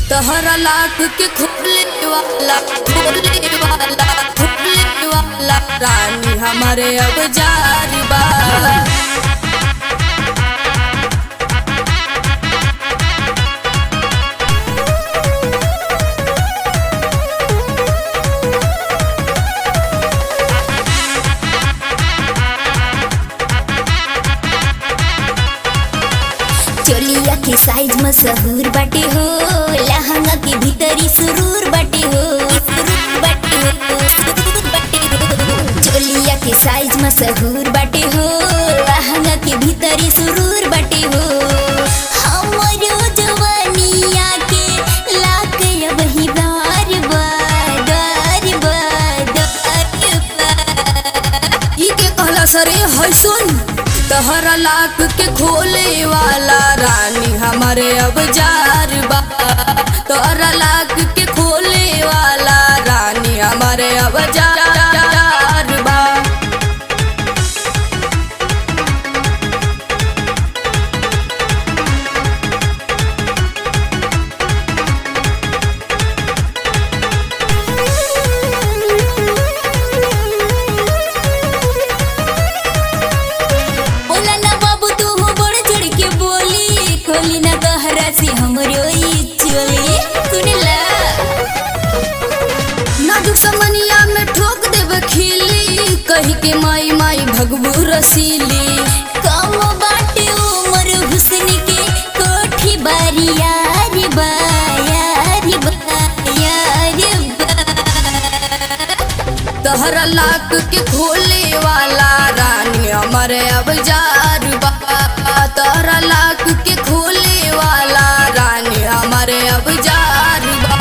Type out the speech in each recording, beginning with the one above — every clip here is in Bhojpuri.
तहरा लाख के खोले वाला खोले वाला खोले वाला रानी हमारे अब जारी बा चोलिया के साइज मशहूर बाटे हो लहंगा के भीतरी सुरूर बाटे हो सुरूर बाटे हो सुरूर बाटे हो चोलिया के साइज मशहूर बाटे हो लहंगा के भीतरी सुरूर बाटे हो हमरो जवानिया के लाक वही बार बार बार बार ई के कहला सरे है सुन तहरा लाख के खोले वाला रानी हमारे अब जार बा तहरा लाख के खोले वाला रानी हमारे अब जार बा बोला ना बाबू तू हो बड़ चढ़ के बोली खोली ना गहरा से हमरो ई चोली सुनला नाजुक समनिया में ठोक देव खिली कही के माई माई भगबू रसीली कम बाटे उमर हुस्न के कोठी बारी यार बा यार बा यार बा तहरा लाख के खोले वाला रानी हमारे अब जार बा तहरा लाख के खोले वाला रानी हमारे अब जार बा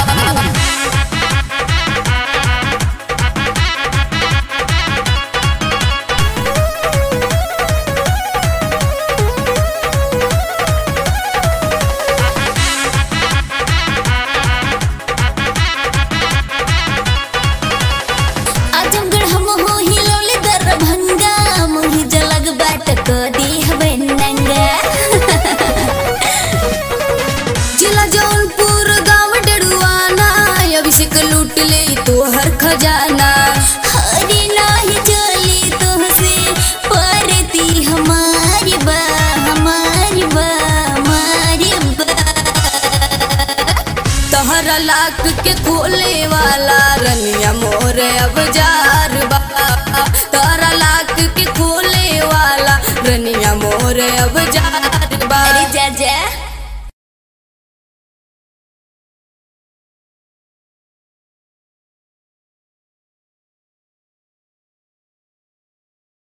आजमगढ़ हम हो हिलौले दरभंगा मोहि जलग बाट को देह बनंगा जिला जौनपुर गांव डरुआना अभिषेक लूट ले तोहर खजाना हरी नाही चली तुहसे परती हमारी बा हमारी बा हमारी बा तहरा लाख के खोले वाला रनिया मोर अब जार बा तहरा लाख के खोले वाला रनिया मोर अब जार बा अरे जा जा